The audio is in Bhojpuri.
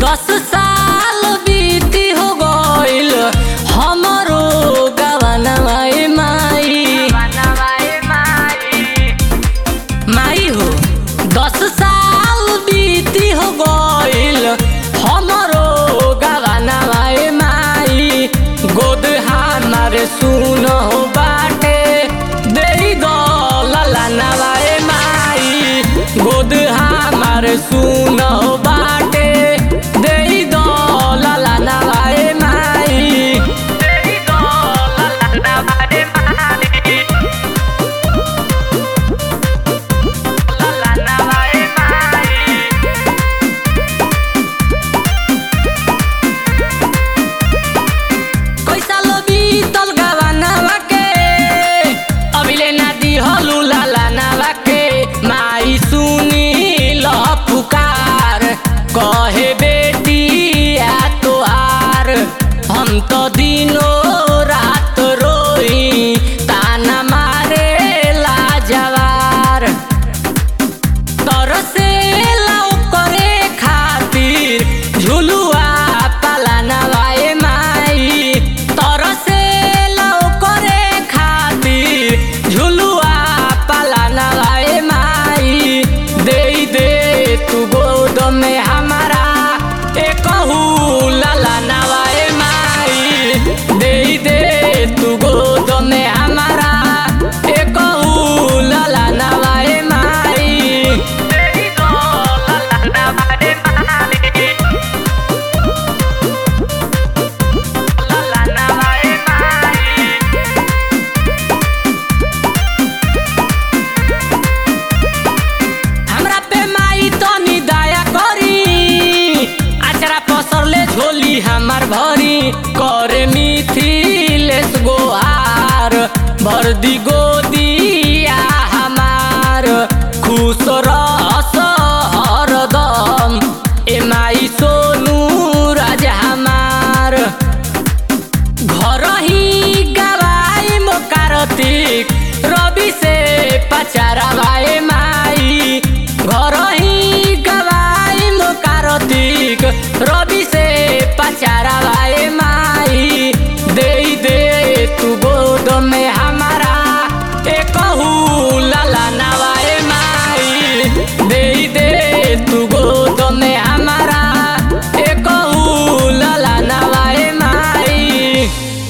दस साल बीती हो गइल हमरो गवनवा ए माई माई हो दस साल बीती हो गइल हमरो गवनवा ए माई गोद हमार सुन हो बाटे देई दो ललनवा ए माई गोद हमार सुन हो बाटे देई दो ललनवा ए माई देई दो ललनवा ए माई ललनवा ए माई कैसा लो बीतल गवानवा के अभिले ना दिहलु लालानवा के माई सुनी ल पुकार कहे बेटी आ तोहार हम तो दिनो रात रोई ताना मारे लाजवार तरसे लाउ करे खातिर झुलुआ पालानवा ए माई तरसे लाउ करे खातिर झुलुआ पालानवा ए माई दे दे तू गोद में हमारा एकहू ललनवा ए माई दे दे तू गोद में हमारा एकहू ललनवा ए माई तेरी दो ललनवा ए माई ललनवा ए माई हमरा पे माई तनी दया करी आचरा पसरले झोली हमार भरी करे मिथिलेश गोहार भर दी गो